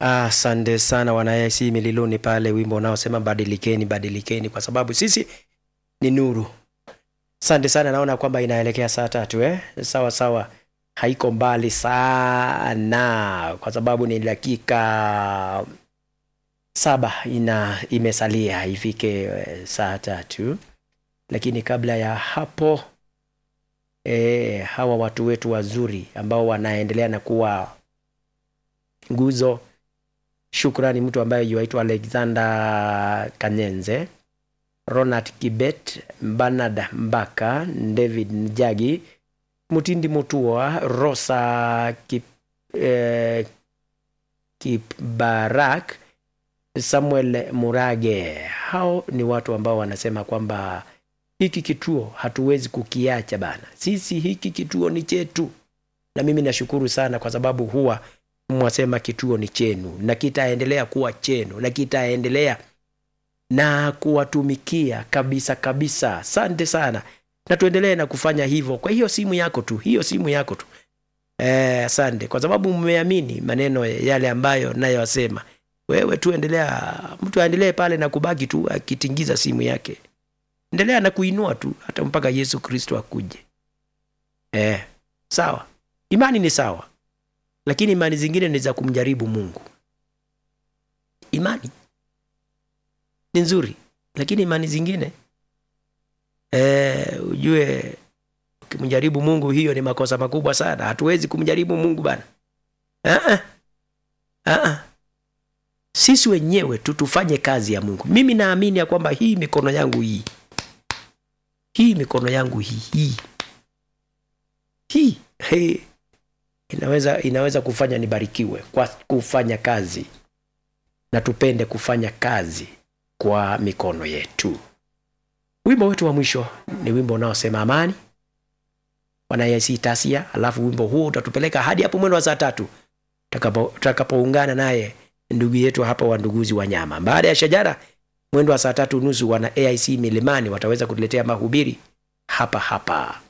Asante sana wanayasi mililoni pale, wimbo unaosema badilikeni, badilikeni, kwa sababu sisi ni nuru. Asante sana, naona kwamba inaelekea saa tatu eh? Sawa sawa, haiko mbali sana, kwa sababu ni dakika saba ina imesalia ifike eh, saa tatu, lakini kabla ya hapo eh, hawa watu wetu wazuri ambao wanaendelea na kuwa nguzo Shukrani mtu ambaye yuaitwa Alexander Kanyenze, Ronald Kibet, Bernard Mbaka, David Njagi, Mutindi Mutua, Rosa Kip, eh, Kipbarak, Samuel Murage. Hao ni watu ambao wanasema kwamba hiki kituo hatuwezi kukiacha bana, sisi hiki kituo ni chetu, na mimi nashukuru sana kwa sababu huwa mwasema kituo ni chenu na kitaendelea kuwa chenu na kitaendelea na kuwatumikia kabisa kabisa. Asante sana, na tuendelee na kufanya hivyo. Kwa hiyo simu yako tu, hiyo simu yako tu. Eh, asante kwa sababu mmeamini maneno yale ambayo nayosema. Wewe tu endelea, mtu aendelee pale na kubaki tu akitingiza simu yake, endelea na kuinua tu hata mpaka Yesu Kristo akuje. Eh, sawa, imani ni sawa lakini imani zingine ni za kumjaribu Mungu. Imani ni nzuri, lakini imani zingine e, ujue ukimjaribu Mungu hiyo ni makosa makubwa sana. Hatuwezi kumjaribu Mungu bana. Aa, aa. Sisi wenyewe tu tufanye kazi ya Mungu. Mimi naamini ya kwamba hii mikono yangu hii hii mikono yangu hii hii hii hey inaweza inaweza kufanya nibarikiwe kwa kufanya kazi na tupende kufanya kazi kwa mikono yetu. Wimbo wetu wa mwisho ni wimbo unaosema amani, wanayesi tasia. Alafu wimbo huo utatupeleka hadi hapo mwendo wa saa tatu tutakapoungana naye ndugu yetu hapa wa Nduguzi wa Nyama. Baada ya shajara, mwendo wa saa tatu nusu wana AIC Milimani wataweza kutuletea mahubiri hapa hapa.